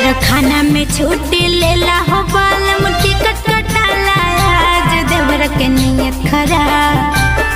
कारखाना में छुट्टी लेला हो बालम टिकट कटाला आज देवर के नियत खराब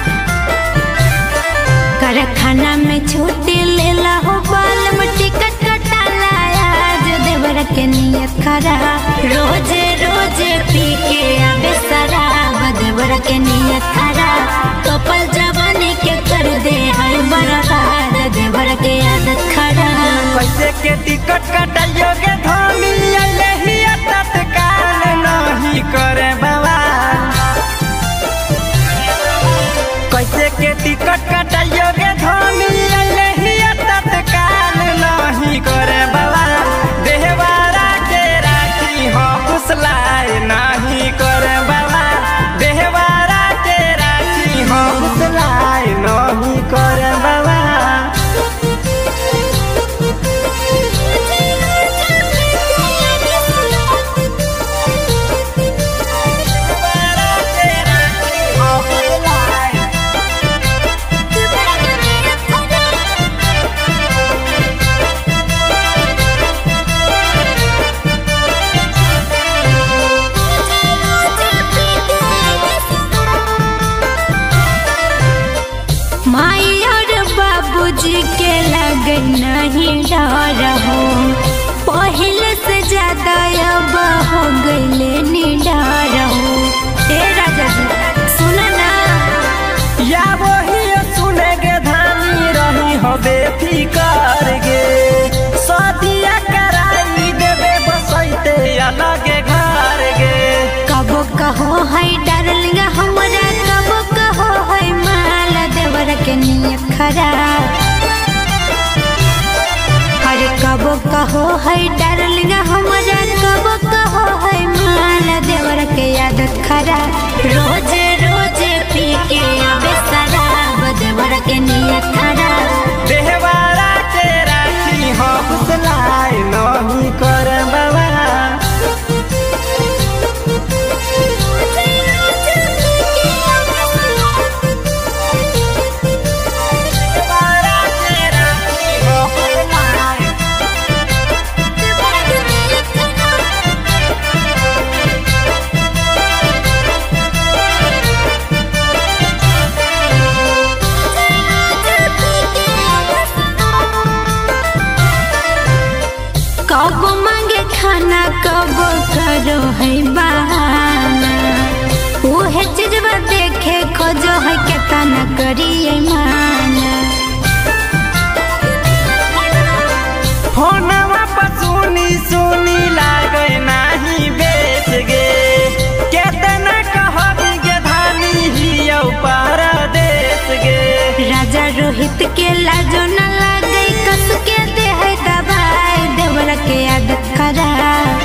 कारखाना में छुट्टी लेला हो बालम टिकट कटाला आज देवर के नियत खराब रोजे रोजे पी के आवे शराब देवर के नियत खराब कपल जवानी के कर दे हर बर्बाद देवर के आदत खराब कैसे के टिकट कटाइयोगे धोनी लहिया तत्काल नहीं करे बाबा कैसे के टिकट कटाइयोगे धोनी लहिया तत्काल नहीं करे बाबा देहवारा के राखी हो फुसलाए नहीं करे बाबा देहवारा के राखी हो फुसलाए नहीं करे बाबा माई और बाबूजी के लग नहीं डर हो पहले से ज्यादा अब हो गईले निडर हो ए राजा जी सुन ना या वही सुनेगे धानी रही हो बेफिकर गे सदिया कराई देवे बसैते अलगे घर गे कबो कहो है डार्लिंग हमरा कबो कहो है माल देवर के नियत खराब अरे कबो कहो है डार्लिंग हमरा कबो कहो है माल देवर के आदत खराब रोजे रोजे पी के आवे शराब देवर के नियत खराब देहवारा के राखी हो फुसलाए नहीं कर बाबा देहवारा के राखी हो फुसलाए कब मांगे खाना कब करो है बहाना उहे चीजवा देखे खोजो है केतना करिए माना फोनवा पर सुनी सुनी लागे नाही बेच गे केतना कहबी गे धानी हियौ परदेश गे राजा रोहित के लाजो न लागे कस के दे है दबाई देवर के आदत खराब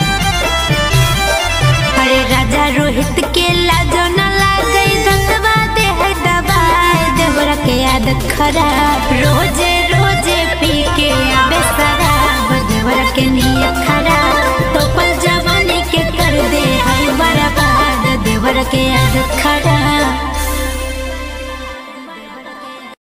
अरे राजा रोहित के लाजो न लागे दसवा दे है दबाई देवर के आदत खराब रोजे रोजे पी के आवे शराब देवर के नियत खराब टोपल जवानी के कर दे है बर्बाद देवर के आदत खराब